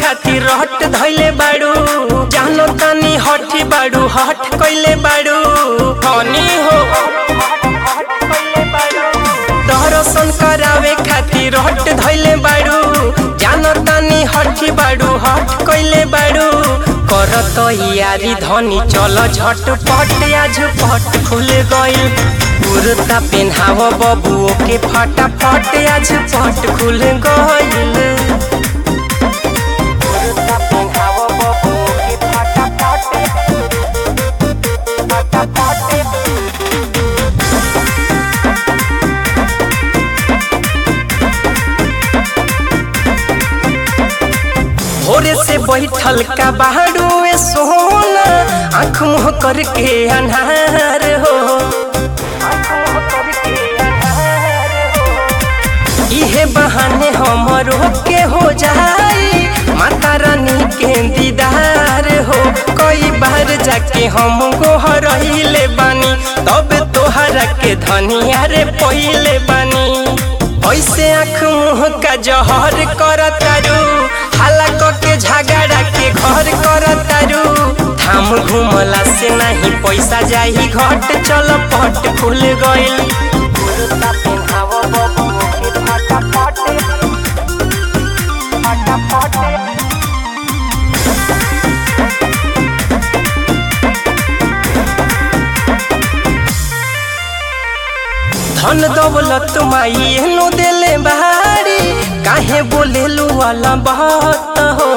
खातिर रहट धैले बाड़ू जानो तनी हठी बाड़ू हट कइले बाड़ू हनी हो दर्शन करावे खातिर रहट धैले बाड़ू जानो तनी हठी बाड़ू हट कइले बाड़ू करत यारी धनी चल झटपट आज पट खुल गइल कुर्ता पेन्हाव बबुओ के फटाफट आज पट खुल गइल कुर्ता पेन्हाव बबुओ के फटाफट फटाफट भोरे से बैठल का बाड़ू ए सोना आँख मुँह करके अन्हार हो इहे बहाने हमरो के हो जाई माता रानी के दीदार हो कई बार जाके हम गोहरहिले बानी तब तोहरा के धनिया रे पहिले बानी ऐसे आँख मुँह का जहर करतारू हाला के झगड़ा के घर करतारू थाम घुमला से नहीं पैसा जाही घट चल पट खुल गइल कुर्ता पेन्हाव बबुओ के फटाफट फटाफट धन दौलत माई एनो देले बाड़ी काहे बोलेलू वाला बात हो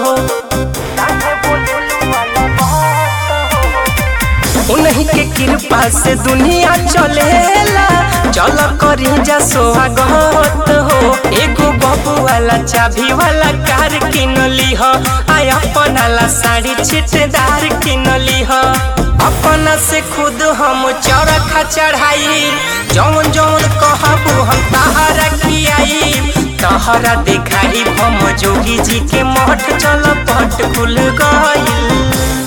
उन्हीं के कृपा से दुनिया चलेला चल करी जा स्वागत हो एगो बबू वाला चाबी वाला कार किन लीह आय अपना ला साड़ी छिटदार किन लीह अपना से खुद हम चरखा चढ़ाई जौन जौन कहबू हम तहरा खियाई तहरा देखाई हम जोगी जी के मठ चल पट खुल गइल